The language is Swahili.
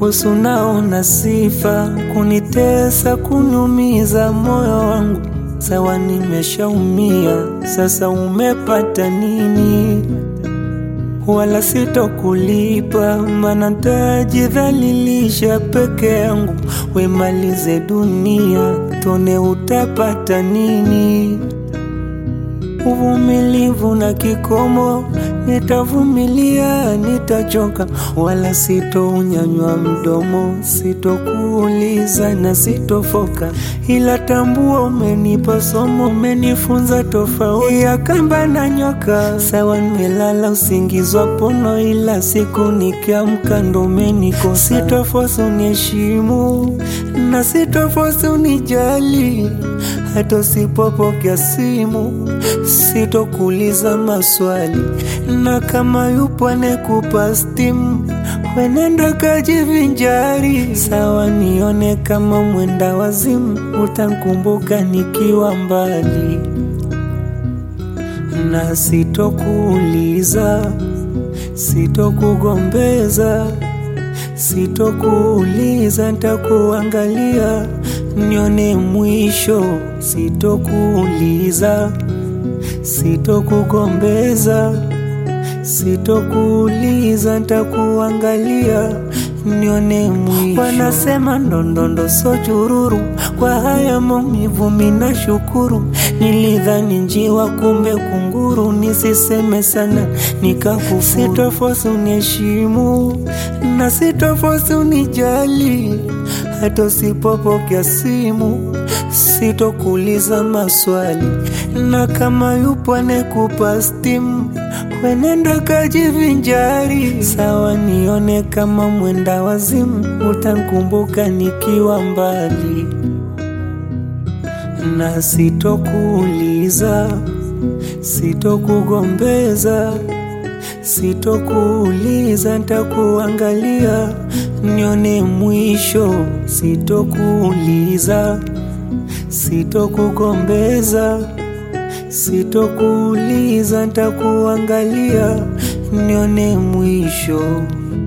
Wesu naona sifa kunitesa, kunumiza moyo wangu. Sawa, nimeshaumia sasa, umepata nini? Wala sitokulipa, mana tajidhalilisha peke yangu. Wemalize dunia, tone utapata nini? Uvumilivu na kikomo, nitavumilia, nitachoka, wala sitounyanywa mdomo, sitokuuliza na sitofoka, ila tambua umenipa somo, umenifunza tofauti ya kamba na nyoka. Sawa, nimelala usingizi wa pono, ila siku nikiamka ndo umenikosa. Sitofosi uniheshimu na sitofosi unijali, hata usipopokea simu sitokuuliza maswali, na kama yupo anekupa stimu, wenenda kajivinjari. Sawa, nione kama mwenda wazimu, utankumbuka nikiwa mbali, na sitokuuliza, sitokugombeza, sitokuuliza, ntakuangalia nione mwisho, sitokuuliza sitokugombeza, sitokuuliza, ntakuangalia nione mwisho. Wanasema ndondondo so chururu, kwa haya maumivu mina shukuru. Nilidhani njiwa, kumbe kunguru. Nisiseme sana nikakufu. Sitofosi uniheshimu na sitofosi unijali, hata usipopokea simu sitokuuliza maswali, na kama yupo anekupa stimu, wenenda kajivinjari. Sawa, nione kama mwenda wazimu, utankumbuka nikiwa mbali, na sitokuuliza, sitokugombeza, sitokuuliza, ntakuangalia nione mwisho, sitokuuliza sitokugombeza, sitokuuliza, ntakuangalia nione mwisho.